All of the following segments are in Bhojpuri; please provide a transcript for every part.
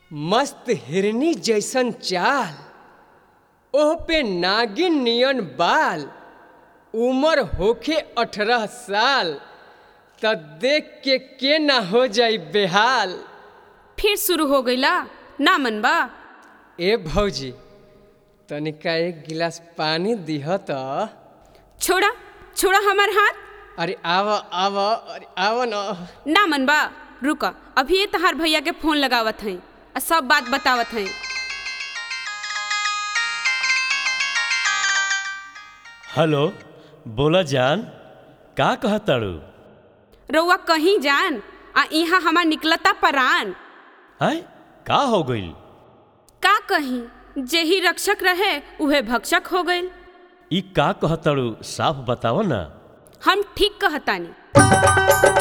मस्त हिरनी जैसन चाल ओह पे नागिन नियन बाल उमर होखे अठारह साल त देख के के ना हो जाई बेहाल फिर शुरू हो गईला ना मन बा ए भौजी तनिका एक गिलास पानी दिह त छोड़ा छोड़ा हमार हाथ अरे आव आव अरे आव न ना मन बा रुका अभी ये तहार भैया के फोन लगावत हई आ सब बात बतावत हई हेलो बोला जान का कहताड़ू रउआ कहीं जान आ यहाँ हमार निकलता परान हैं का हो गइल का कहीं जेही रक्षक रहे उहे भक्षक हो गईल ई का कहताड़ू साफ बताओ ना हम ठीक कहतानी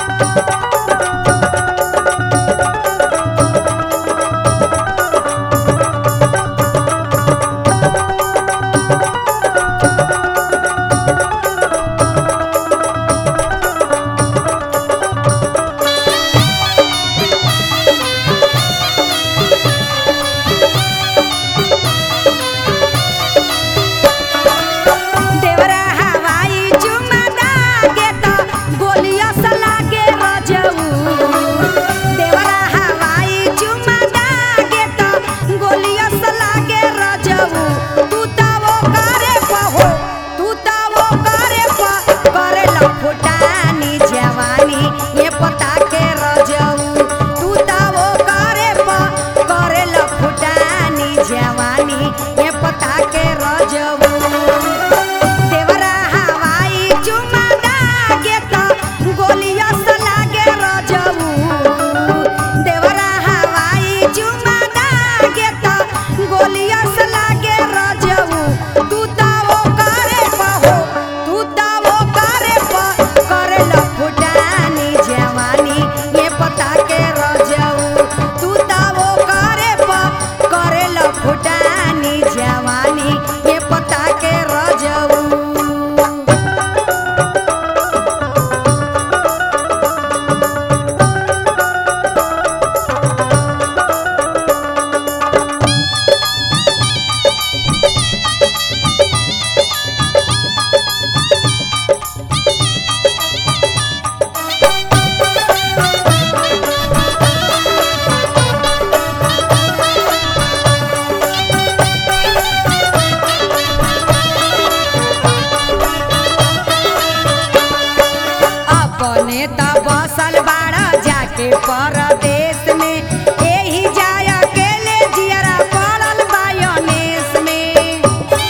देवरा हवाई चुमा दागे त गोलिया सा लागे रजऊ देवरा हवाई चुमा दागे त गोलिया सा लागे रजऊ तू त वो करे पहो तू त वो करे प करे लफुटानी जवानी ये पता के रजऊ तू त वो करे प करे लफुटानी जवानी ये पता के रजऊ देवरा हवाई चुमा दागे त गोलिया सा लागे रजऊ देवरा हवाई चुमा दागे त गोलिया सा लागे रजऊ तू त वो करे पहो तू त वो करे प करे लफुटानी जवानी ये पता के रजऊ तू त वो करे प करे लफुटानी जवानी ये पता के रजऊ अपने त बसल बाड़ा जाके परदेश में एही जाय अकेले जियरा पड़ल बायोनेस में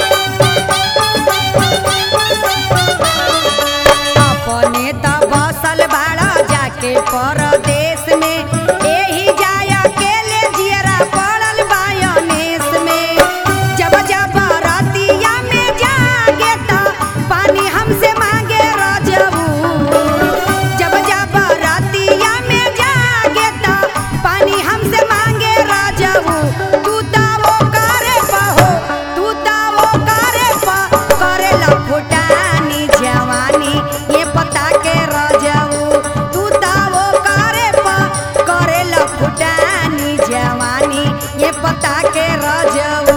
अपने त बसल बाड़ा जाके परदेश में एही जाय अकेले जियरा पड़ल बायोनेस में जब जब रतिया में जागे त पानी हमसे मांगे रजऊ जब जब रतिया में जागे त पानी हमसे मांगे रजऊ तू त वो करे पहो तू त वो करे प करे लफुटानी जवानी ये पता के रजऊ तू त वो करे प करे लफुटानी जवानी ये पता के रजऊ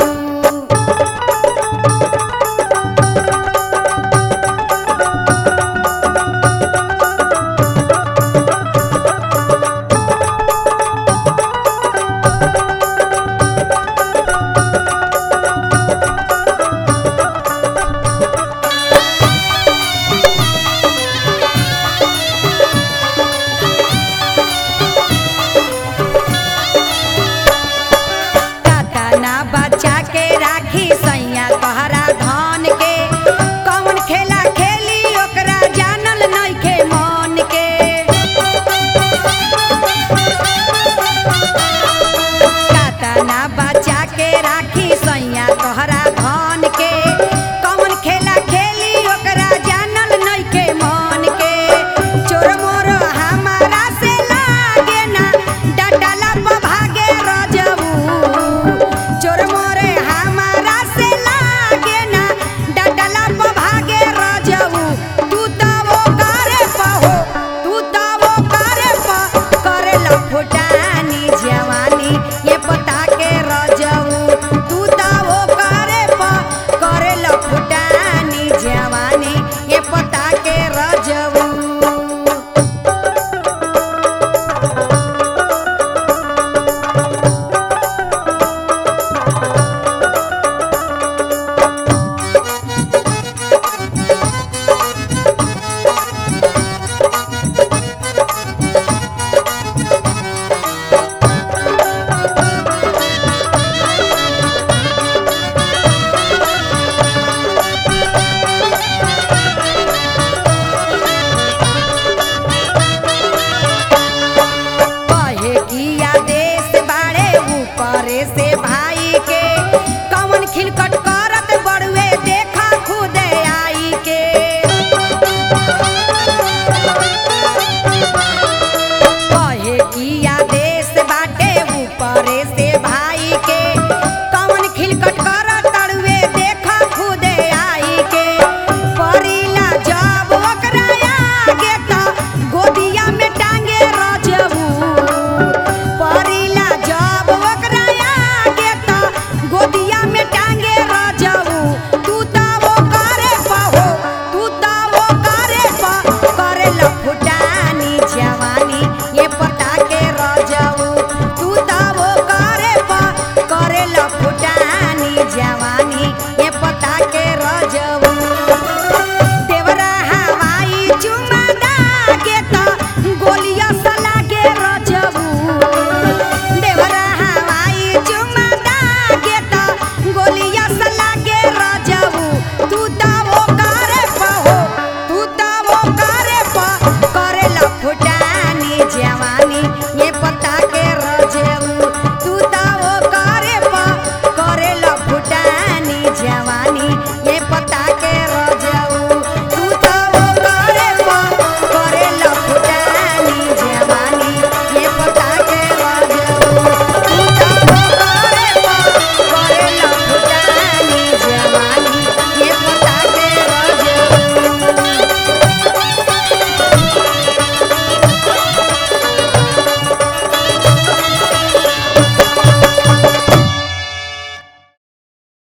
कातना बच्चा के राखी सैया तोहरा धन के कौन खेला खेली ओकरा जानल नइखे मन के कातना बच्चा के राखी सैया तोहरा धन के कौन खेला खेली ओकरा जानल नइखे मन के चोर मोर हमारा से लागे ना डटला प भागे रजऊ चोर मोरे हमारा से लागे ना डटला प भागे रजऊ तू त वो करे पहो तू त वो करे प करे लफुटानी जवानी ये से भाग